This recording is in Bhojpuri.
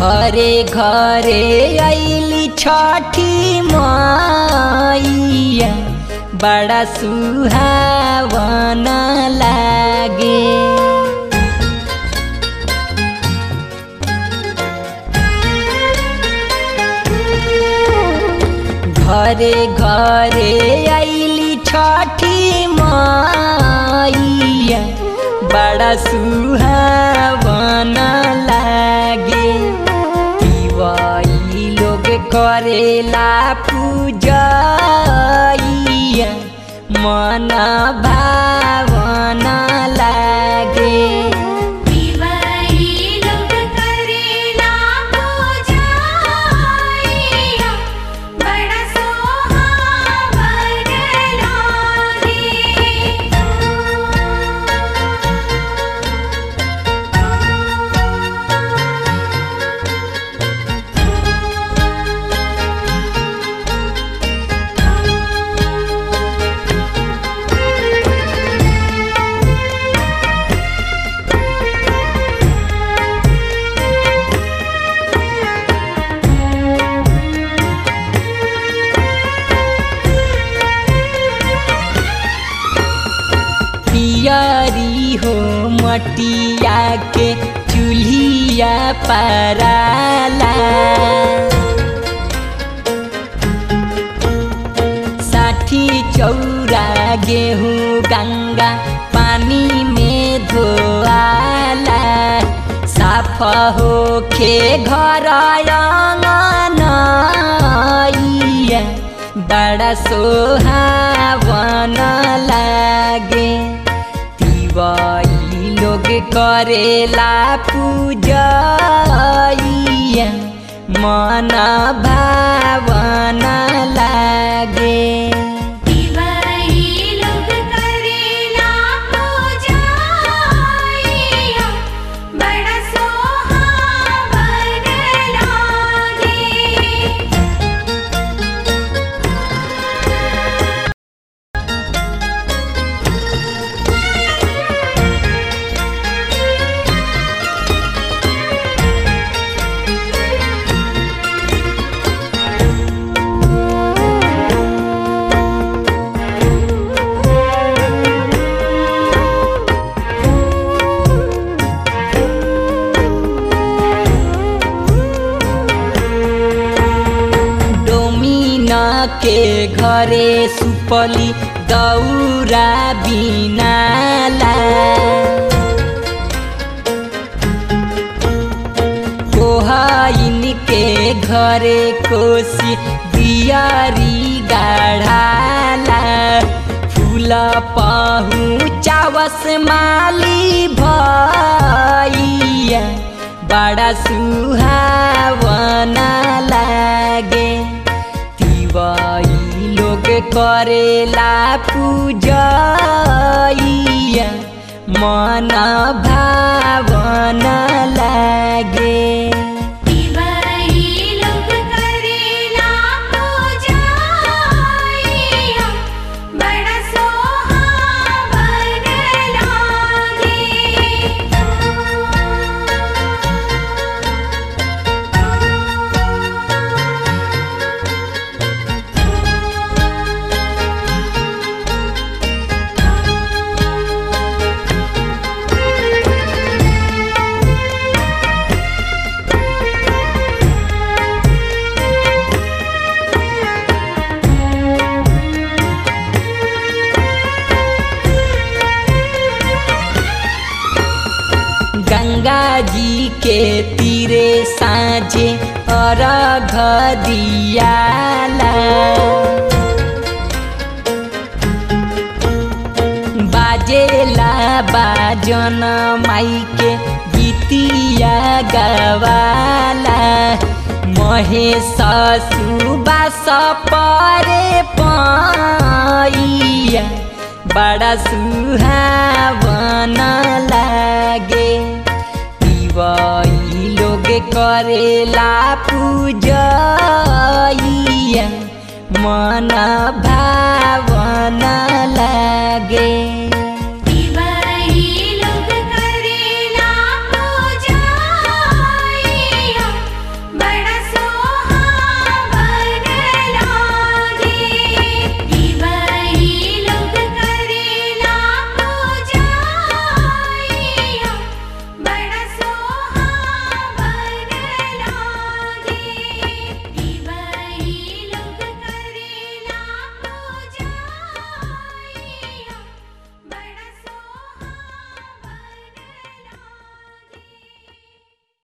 घरे घरे अली छठी मैया बड़ा सुहावन लागे घरे घरे अली छठी मैया बड़ा सुहावन लागे दिवाई लोग करेला पूजैया मन भावन लागे दिवाई लोग करेला पूजाइया बड़ा सोहावन पियरी हो मटिया के चूल्हिया पराला साठी चौरा गेहूँ गंगा पानी में धोआला साफ होखे घर अंगनैया बड़ा सोहावन लागे तिवाई लोग करेला पूजैया मन भावन लागे दिवाई लोग करेला पूजाइया बड़ा सोहावन लागे डोमिना के घरे सुपली दौरा बिनाला कोहाइन के घरे कोसी दियारी गाढ़ाला फूल पहुँचावस माली भैया बड़ा सुहावन लागे तिवाई लोग करेला पूजैया मन भावन लागे दिवाई लोग करेला पूजाइया बड़ा सोहावन गंगा जी के तीरे साँझे अर्घ दियाला बाजेला बाजन माई के गीतिया गवाला महेश सुबास परे पैया बड़ा सुहावन लागे तिवई लोग करेला पूजैया मन भावन लागे